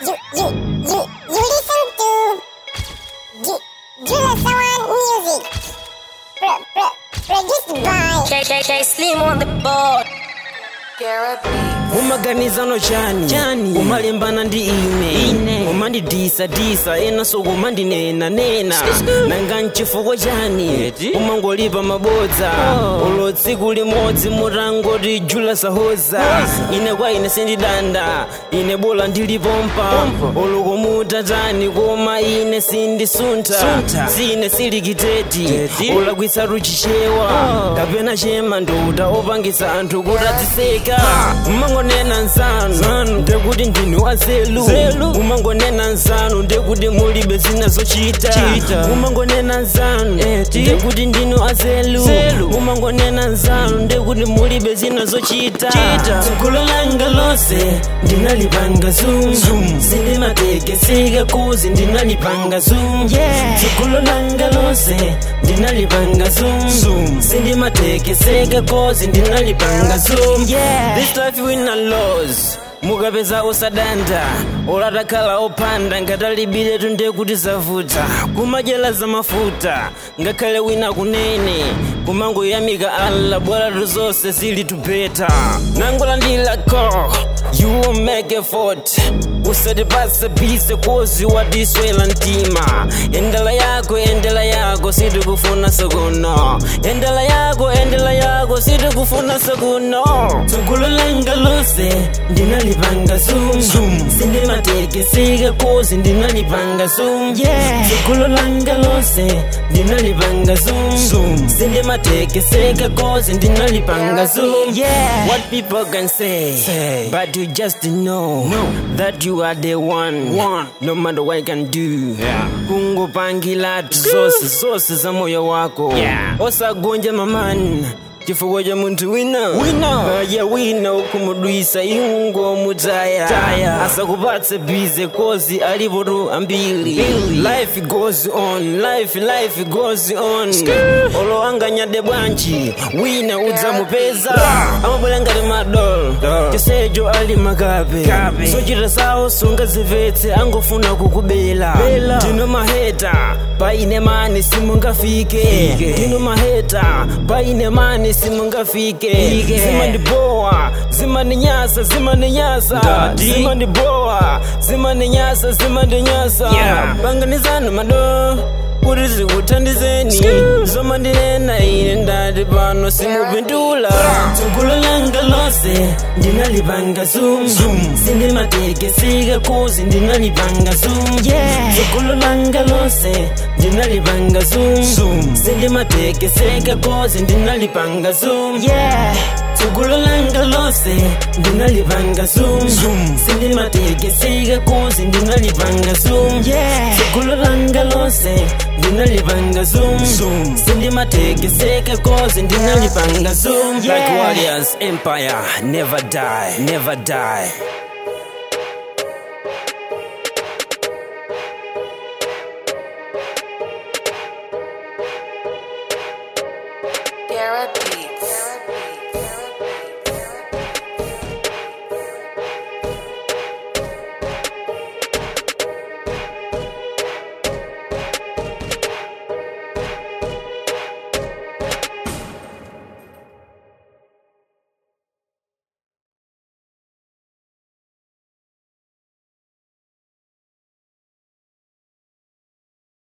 you, you, you, you listen to Ju- Jula Sawan Music. Pro, pro, produced by KKK Slim on the board. umaganizano chani chani umalimbana ndi ine ine umandidisa-disa enaso kumandinena-nena nanga mchifukwa chani umangolipa mabodza ulo tsiku limodzi mutangoti jula sahoza ine kwa ine sindidanda ine bola ndilipompa ulo kumutatani koma ine sindisuntha sine silikiteti ulakwisa ruchichewa kapena chema nduta opangisa anthu kuti adziseka umangonena nsanu ndekuti ndinu wazelu umangonena nsanu ndekuti mulibe zina zochita umangonena nsanu ndekuti ndinu azelu umangonena nsanu ndekuti mulibe zina zochita tsogolo langa lonse ndinalipanga zum sindimatekeseka kuzi ndinalipanga zum tsogolo langa lonse ndinalipanga zum sindimatekeseka kozi ndinalipanga zum this life wina laws mukapeza usadanda ulatakhala opanda ngatalibire tunde kuti zavuta kumadyela za mafuta ngakhale wina kunene kumangoyamika alla bwalatu zonse zili tupeta nangolandilako you will make effort usatipase bise kozi watiswela mtima endela yako endela yako sitikufuna sokuno endela yako endela yako sitikufuna sokuno tsogolo langa lonse ndinalipanga zum sindimatekeseka kozi ndinalipanga zum tsogolo langa lonse ndinalipanga zum sindimatekeseka kozi ndinalipanga zum what people can say, but you just know that you are the one, no matter what I can do kungopangilatu zose zose za moyo wako osagonja mamani chifukwa cha munthu wina ya wina ukumudwisa ingo mutaya asakupatse bize kozi alipotu ambiri life goes on life life goes on olo anganyade bwanji wina udzamupeza amabwera ngati madol chisejo ali makape sochita sawo sungazimvetse angofuna kukubela ndino maheta paine mani simungafike ndino maheta paine mani simungafike zimandibowa zimandinyasa zimandinyasa zimandibowa zimandinyasa zimandinyasa panganizano mado kuti zikuthandizeni zomandinena ine ndati pano simupindula tsogolo langa lonse ndinalipanga zum sindimatekeseka kozi ndinalipanga zum tsogolo langa lonse ndinalipanga zum sindimatekeseka kozi ndinalipanga zum tsogolo langa lonse ndinalipanga zum sindimatekeseka kozi ndinalipanga zum tsogolo langa lonse ndinalipanga zum sindimatekeseka kozi ndinalipanga zum like warriors empire never die never die